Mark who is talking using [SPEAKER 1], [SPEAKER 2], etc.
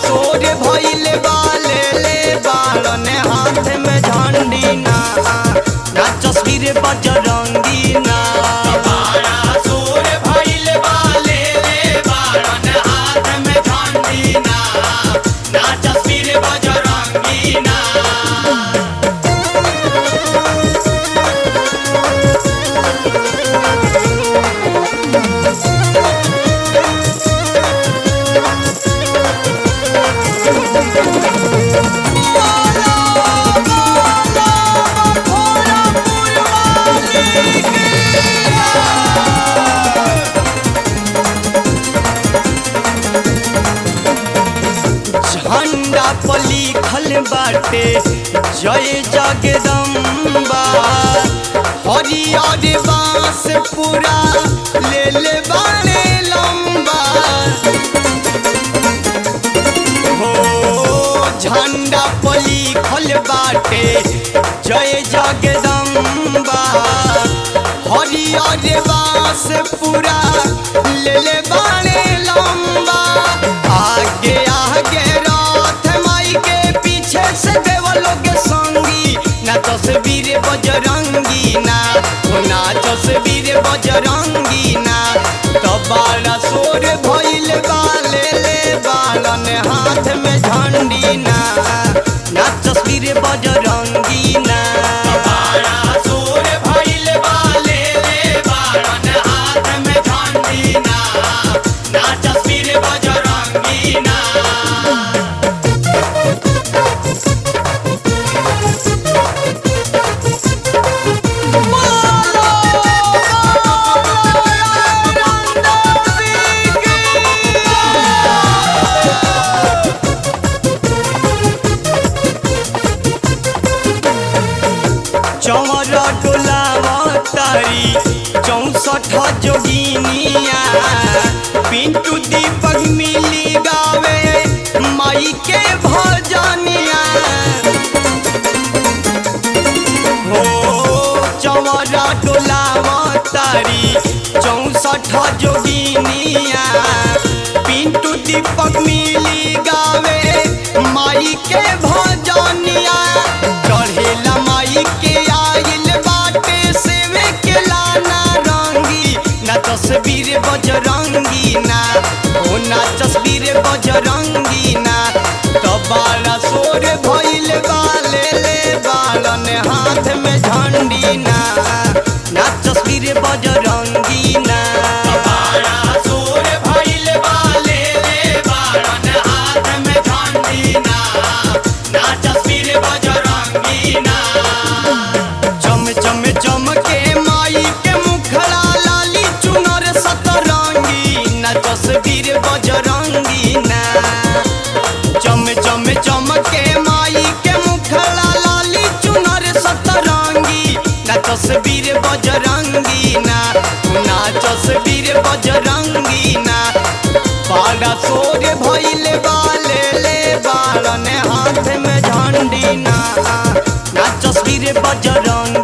[SPEAKER 1] सोर भइल बा ले ले बालन हाथ में झंडी ना ना तस्वीर बजरंगी ना
[SPEAKER 2] बाड़ा सोर भइल बा ले ले बाड़न हाथ में झंडी ना ना तस्वीर बजरंगी ना
[SPEAKER 1] झंडा पर लिखल बाटे जय जगदम्बा हरियर बांस पूरा ले ले बाने लंबा हो झंडा पर लिखल बाटे जय जगदम्बा हरियर बांस पूरा ले ले बाने लंबा आगे आगे रथ माई के पीछे से देवलों के संगी ना तस्वीर बजरंगी ना ओ ना तस्वीर बजरंगी ना तो बाला सोर भइल बा ले ले बालन हाथ में झंडी ना ना तस्वीर बजरंगी ना
[SPEAKER 2] बाड़ा सोर भइल बा ले ले बाड़न हाथ में झंडी ना ना तस्वीर बजरंगी ना
[SPEAKER 1] चौर डोलावा तारी चौसठ जोगिनिया पिंटू दीपक मिली गावे माई के भजनिया हो चौरा डोलावा तारी चौसठ जोगिनिया पिंटू दीपक मिली गावे माई के भजनिया चढ़ेला माई के आइल बाटे सेवे के लाना रंगी ना तस्वीर बजरंगी ना ओ ना तस्वीर बजरंगी ना तो बाला सोर भइल बा ले ले बालन हाथ में झंडी ना ना तस्वीर बजरंगी ना
[SPEAKER 2] बाड़ा सोर भइल बा ले ले बाड़न हाथ में झंडी ना ना तस्वीर बजरंगी ना
[SPEAKER 1] चम चम चम के माई के मुखड़ा लाली चुनर सतरंगी ना तस्वीर बजरंगी ना चम चम चम के माई के मुखड़ा लाली चुनर सतरंगी ना तस्वीर बजरंगी ना ना तस्वीर बजरंगी ना बाड़ा सोर भइल बा ले ले बालन हाथ में झंडी ना ना तस्वीर बजरंगी